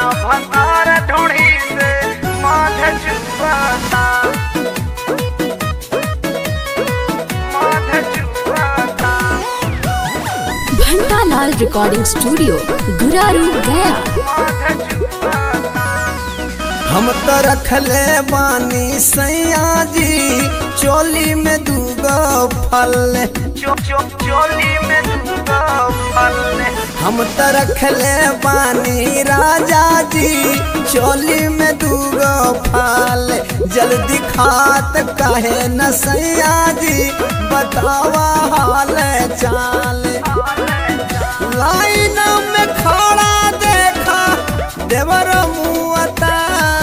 भतार ढोड़ी से माध चुआता माध चुआता घंटालाल रिकॉर्डिंग स्टूडियो गुरारू गया माध चुआता हम तो रखले बानी सैया जी चोली में दूगो फल चो चो चोली में दूंगा फल हम तो रखले बानी राजा जी चोली में दूगो फल जल्दी खात काहे न सैया जी बतावा हाल चाल लाइन में खड़ा देखा देवर मुआता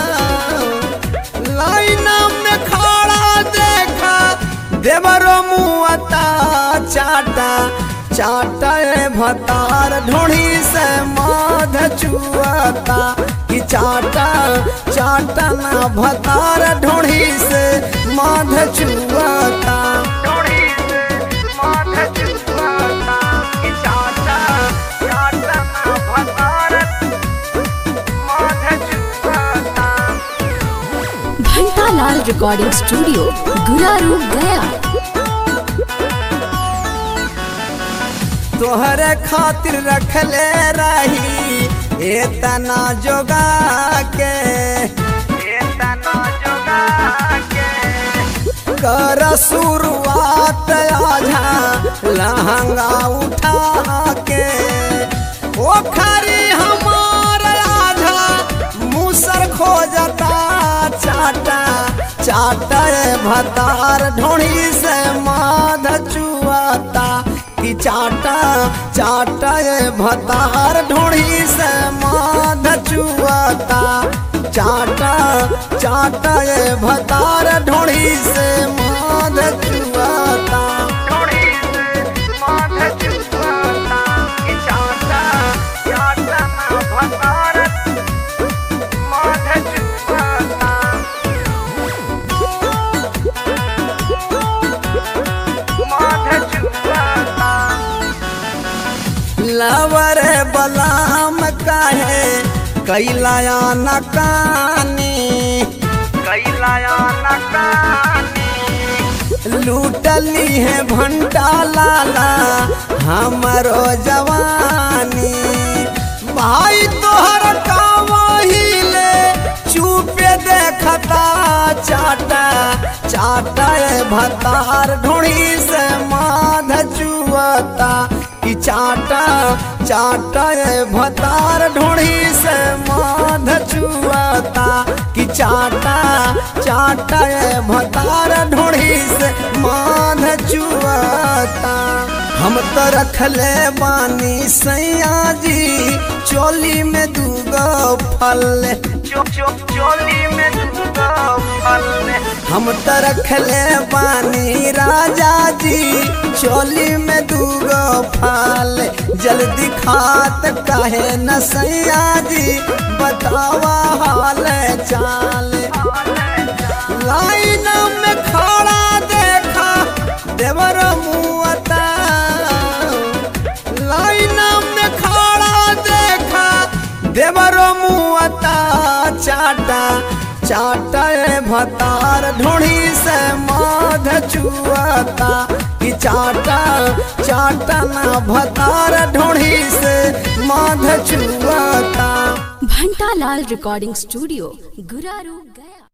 लाइन में खड़ा देखा देवर मुआता चाटा चाटा ए भतार ढोड़ी से माध चुआता कि चाटा चाटा ना भतार ढोड़ी से माध चुआता ढोड़ी से माध चुआता कि चाचा चाचा ना भतार माध चुआता घंटालाल रिकॉर्डिंग स्टूडियो गुरारू गया तोहरे खातिर रखले रही एतना जोगा के एतना जोगा के कर शुरुआत आझा लहंगा उठा के ओ खरी हमार आधा मुसर खोजता चाटा चाटा ए भतार ढोड़ी से माध चुआता कि चाटा चाटा ए भतार ढोड़ी से माध चुआता चाटा चाटा ए भतार ढोड़ी से माध चुआता ढोड़ी से माध चुआता कि चाचा चाचा ना भतार माध चुआता माध चुआता लवर बलाम काहे कैलाया नकानी कैलाया नकानी लूटली है भंटा लाला हमरो जवानी भाई तोहर कावहिले चुपे देखता चाटा चाटा ए भतार ढोड़ी से माध चुआता कि चाटा चाटा ए भतार ढोड़ी से माध चुआता कि चाटा चाटा ए भतार ढोड़ी से माध चुआता हम तो रखले बानी सैया जी चोली में दूगो फल चो चो चोली में दूंगा फल हम तो रखले बानी राजा जी चोली में दूगो फल जल्दी खात काहे न सैया जी बतावा हाल चाल लाइन में खड़ा देखा देवर मुआता लाइन में खड़ा देखा देवर मुआता चाटा चाटा ए भतार ढोड़ी से माध चुआता कि चाटा चाटा ना भतार ढोड़ी से माध चुआता घंटालाल रिकॉर्डिंग स्टूडियो गुरारू गया